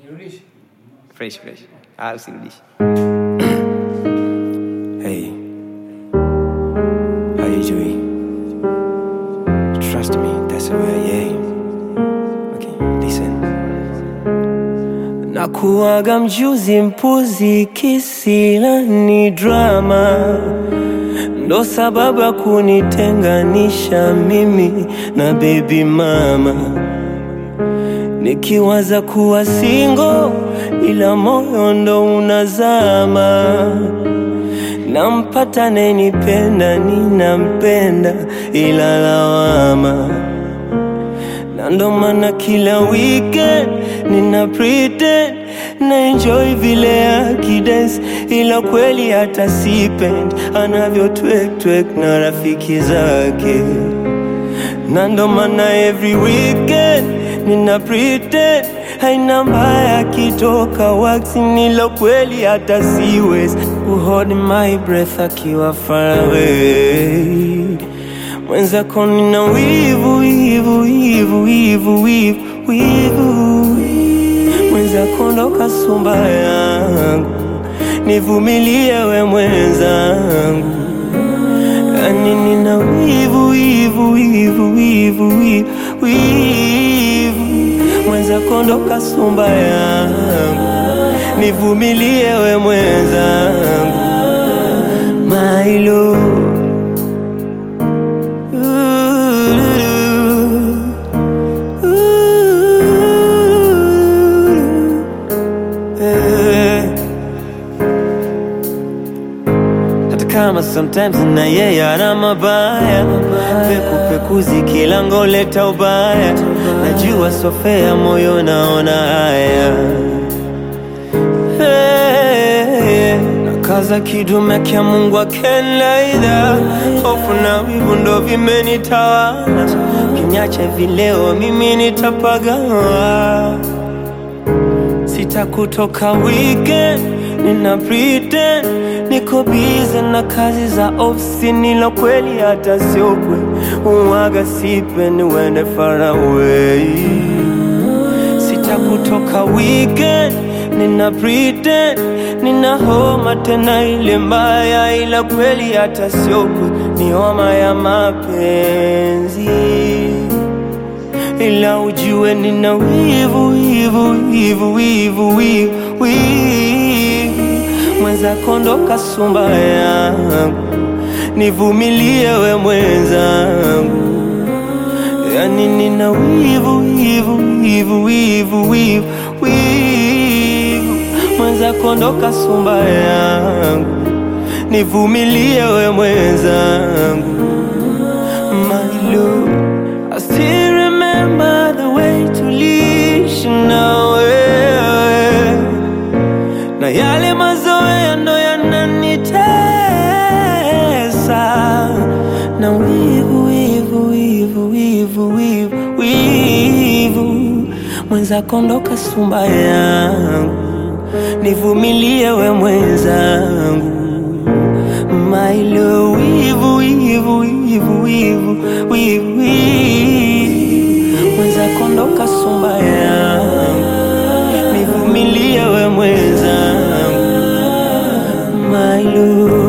fresh fresh. Ah, usirudishi. Hey, how you doing? Trust me, that's who I am. Okay, listen. Nakuaga mjuzi mpuzi, kisila ni drama, ndo sababu ya kunitenganisha mimi na baby mama nikiwaza kuwa singo, ila moyo ndo unazama. Nampata nenipenda, ninampenda, ila lawama, na ndo maana kila weekend nina pretend na enjoy vile akidance, ila kweli hata sipend anavyo twek twek na rafiki zake na ndo maana every weekend nina pretend haina mbaya akitoka waxi nilo kweli hata siwezi kuhold my breath akiwa far away mwenzako nina wivu wivu wivu wivu wivu wivu mwenzako ndo kasumba yangu nivumilie we mwenzangu yani nina wivu wivu wivu wivu wivu wivu mwenzako ndo kasumba yangu nivumilie we mwenzangu mailo hata kama sometimes na yeye ana mabaya pekupekuzi kila ngoleta ubaya najua sofea moyo naona haya Hey, nakaza kidume kya Mungu akenlaidha hofu na wivu ndo vimenitawala kinyache vileo mimi nitapagawa sitakutoka weekend nina pretend niko bize na kazi za ofisi nilo kweli hata sio kweli uwaga sipendi uende far away sitakutoka weekend nina pretend nina homa tena ile mbaya ila kweli hata sio kweli ni homa ya mapenzi ila ujue nina wivu wivu wivu wivu wivu wivu mwenzako ndo kasumba yangu nivumilie we mwenzangu yani nina wivu wivu wivu wivu wivu wivu mwenzako ndo kasumba yangu nivumilie we mwenzangu my love I still remember the way tuliishi na wewe, na yale mazoea ndo yananitesa, na wivu wivu wivu wivu wivu wivu, mwenzako ndo kasumba yangu, nivumilie we mwenzangu mailo wivu wivu wivu wivu wivu mwenzako ndo kasumba yangu nivumilie we mwenzangu mailo